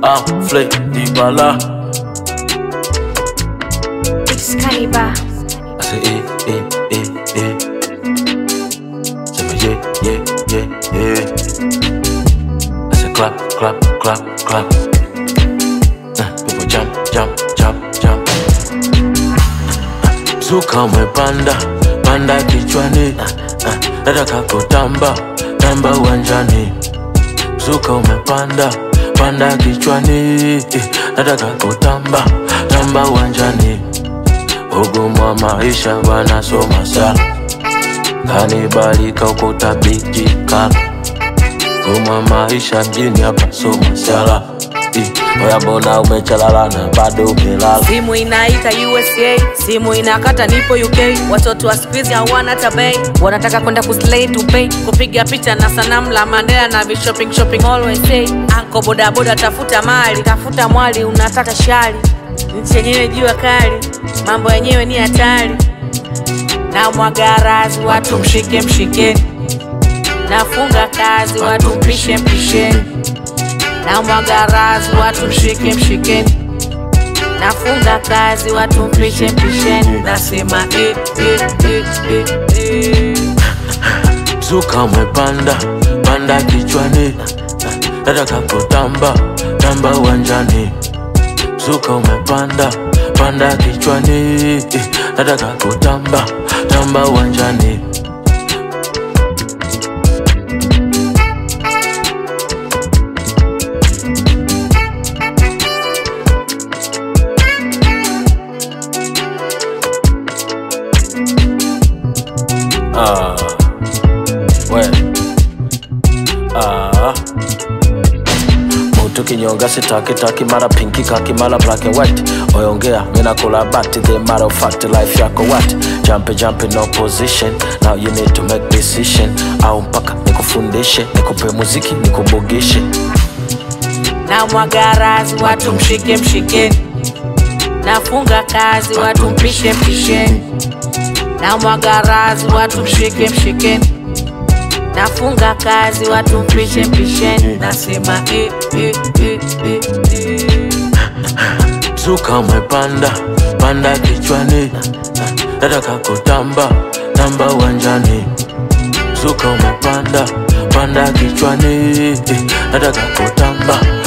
I'm Flay Dibala. Excalibur. I say, eh, eh, eh, eh. Say me, yeah, yeah, yeah, yeah. I say, clap, clap, clap, clap. Uh, people jump, jump, jump, jump. Zuka umepanda, panda kichwani. Uh, uh, nataka kutamba, tamba uwanjani. Zuka umepanda, panda kichwani. Eh, nataka kutamba, tamba uwanjani. Ugumu wa maisha wanasoma sana, kanibalika ukutabijika. Ugumu wa maisha mjini hapa soma sala. Eh, Oya mbona umechalala na bado umelala? simu inaita usa simu inakata nipo uk watoto wa skuizi hawana hata bei wanataka kwenda kuslay to pay kupiga picha na sanamu la mandela na vishopping shopping always say anko bodaboda tafuta mali tafuta mwali unataka shari nchi yenyewe jua kali mambo yenyewe ni hatari na mwagarazi watu mshike mshikeni nafunga kazi watu mpishe mpisheni na mwagarazi watu mshike mshikeni nafunga kazi watu mpishe mpisheni nasema eh, eh, eh, eh, eh. Zuka umepanda, panda kichwani. Nataka kutamba, tamba uwanjani. Zuka umepanda, panda kichwani. Eh, Nataka kutamba, tamba uwanjani. Ah, we. Ah. Mutu kinyonga sitaki taki mara pinki kaki mara black and white oyongea mina kula bati the matter of fact life yako what jump jump in no position now you need to make decision au mpaka nikufundishe nikupe muziki nikubugishe na mwagarazi watu mshike mshikeni nafunga kazi watu mpishe mpisheni na mwagarazi watu mshike mshikeni nafunga kazi watu mpishe mpisheni nasema eh, eh, eh, eh, eh. Zuka umepanda, panda kichwani. Nataka kutamba, tamba uwanjani. Zuka umepanda, panda kichwani. Nataka kutamba,